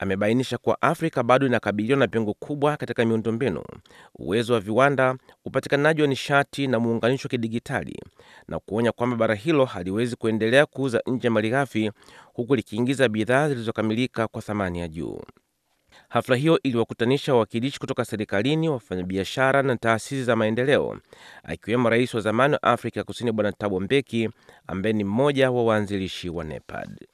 amebainisha kuwa Afrika bado inakabiliwa na pengo kubwa katika miundombinu, uwezo wa viwanda, upatikanaji wa nishati na muunganisho wa kidigitali, na kuonya kwamba bara hilo haliwezi kuendelea kuuza nje malighafi huku likiingiza bidhaa zilizokamilika kwa thamani ya juu. Hafla hiyo iliwakutanisha wawakilishi kutoka serikalini, wafanyabiashara na taasisi za maendeleo, akiwemo rais wa zamani wa Afrika Kusini Bwana Thabo Mbeki ambaye ni mmoja wa waanzilishi wa NEPAD.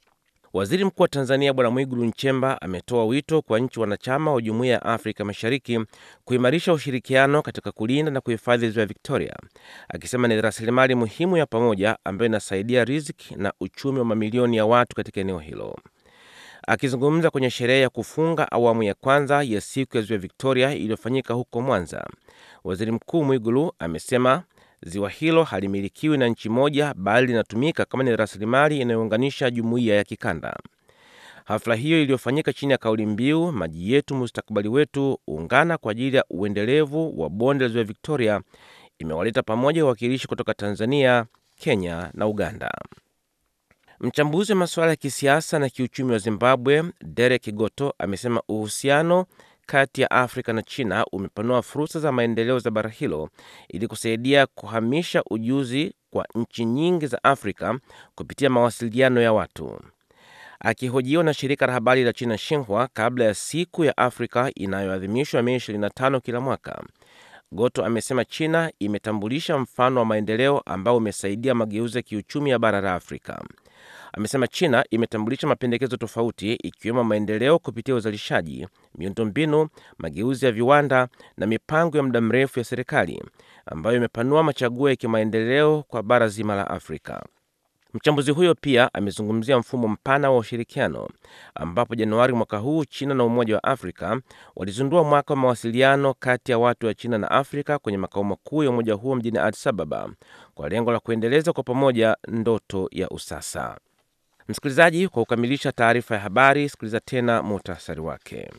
Waziri Mkuu wa Tanzania Bwana Mwigulu Nchemba ametoa wito kwa nchi wanachama wa Jumuiya ya Afrika Mashariki kuimarisha ushirikiano katika kulinda na kuhifadhi ziwa Victoria, akisema ni rasilimali muhimu ya pamoja ambayo inasaidia riziki na uchumi wa mamilioni ya watu katika eneo hilo. Akizungumza kwenye sherehe ya kufunga awamu ya kwanza ya siku ya ziwa Victoria iliyofanyika huko Mwanza, waziri mkuu Mwigulu amesema ziwa hilo halimilikiwi na nchi moja, bali linatumika kama ni rasilimali inayounganisha jumuiya ya kikanda. Hafla hiyo iliyofanyika chini ya kauli mbiu maji yetu mustakabali wetu, ungana kwa ajili ya uendelevu wa bonde la ziwa Victoria, imewaleta pamoja wawakilishi kutoka Tanzania, Kenya na Uganda. Mchambuzi wa masuala ya kisiasa na kiuchumi wa Zimbabwe, Derek Goto, amesema uhusiano kati ya Afrika na China umepanua fursa za maendeleo za bara hilo ili kusaidia kuhamisha ujuzi kwa nchi nyingi za Afrika kupitia mawasiliano ya watu. Akihojiwa na shirika la habari la China Xinhua kabla ya siku ya Afrika inayoadhimishwa Mei 25 kila mwaka, Goto amesema China imetambulisha mfano wa maendeleo ambao umesaidia mageuzi ya kiuchumi ya bara la Afrika. Amesema China imetambulisha mapendekezo tofauti ikiwemo maendeleo kupitia uzalishaji, miundombinu, mageuzi ya viwanda na mipango ya muda mrefu ya serikali ambayo imepanua machaguo ya kimaendeleo kwa bara zima la Afrika. Mchambuzi huyo pia amezungumzia mfumo mpana wa ushirikiano ambapo Januari mwaka huu China na Umoja wa Afrika walizindua mwaka wa mawasiliano kati ya watu wa China na Afrika kwenye makao makuu ya umoja huo mjini Addis Ababa kwa lengo la kuendeleza kwa pamoja ndoto ya usasa. Msikilizaji, kwa kukamilisha taarifa ya habari, sikiliza tena muhtasari wake.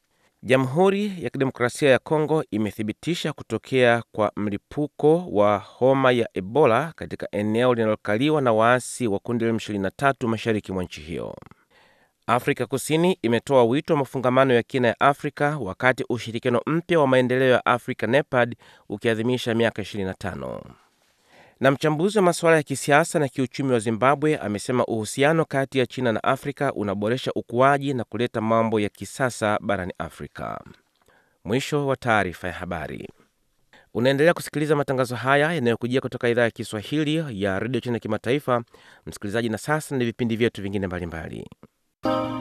Jamhuri ya Kidemokrasia ya Kongo imethibitisha kutokea kwa mlipuko wa homa ya Ebola katika eneo linalokaliwa na waasi wa kundi la M23 mashariki mwa nchi hiyo. Afrika Kusini imetoa wito wa mafungamano ya kina ya Afrika wakati ushirikiano mpya wa maendeleo ya Afrika NEPAD ukiadhimisha miaka 25 na mchambuzi wa masuala ya kisiasa na kiuchumi wa Zimbabwe amesema uhusiano kati ya China na Afrika unaboresha ukuaji na kuleta mambo ya kisasa barani Afrika. Mwisho wa taarifa ya habari. Unaendelea kusikiliza matangazo haya yanayokujia kutoka idhaa ya Kiswahili ya redio China kimataifa, msikilizaji. Na sasa ni vipindi vyetu vingine mbalimbali.